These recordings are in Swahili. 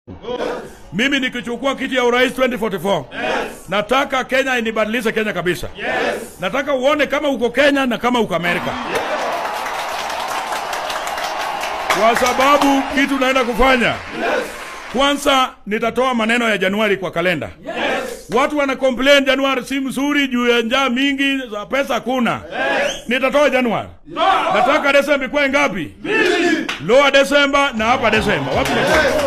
Mimi nikichukua kiti ya urais 2044 nataka Kenya inibadilishe Kenya kabisa. Nataka uone kama uko Kenya na kama uko Amerika, kwa sababu kitu naenda kufanya kwanza, nitatoa maneno ya Januari kwa kalenda. Watu wana complain Januari si mzuri juu ya njaa mingi, za pesa hakuna. Nitatoa Januari. Nataka Desemba ikuwe ngapi? Lower Desemba na hapa Desemba. Wapi Desemba?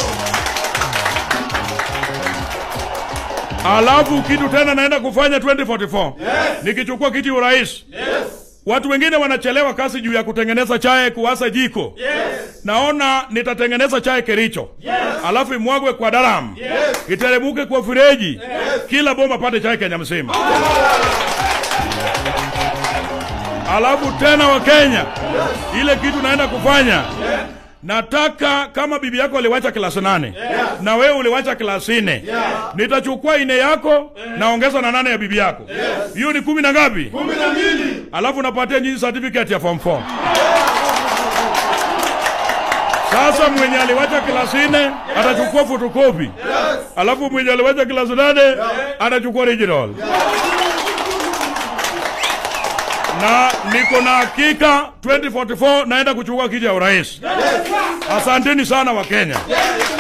Alafu kitu tena naenda kufanya 2044 nikichukua kiti urais. Watu wengine wanachelewa kasi juu ya kutengeneza chai kuwasa jiko. Naona nitatengeneza chai Kericho, alafu imwagwe kwa daram, iteremuke kwa fireji, kila bomba pate chai Kenya mzima. Alafu tena wa Kenya, ile kitu naenda kufanya nataka kama bibi yako aliwacha klasi nane na wewe uliwacha klasi nne nitachukua ine yako naongeza na nane ya bibi yako hiyo ni kumi na ngapi kumi na mbili alafu napatia nyinyi certificate ya form 4 sasa mwenye aliwacha klasi nne atachukua photocopy alafu mwenye aliwacha klasi nane atachukua original na niko na hakika 2044 naenda kuchukua kiti ya urais. Asanteni sana wa Kenya.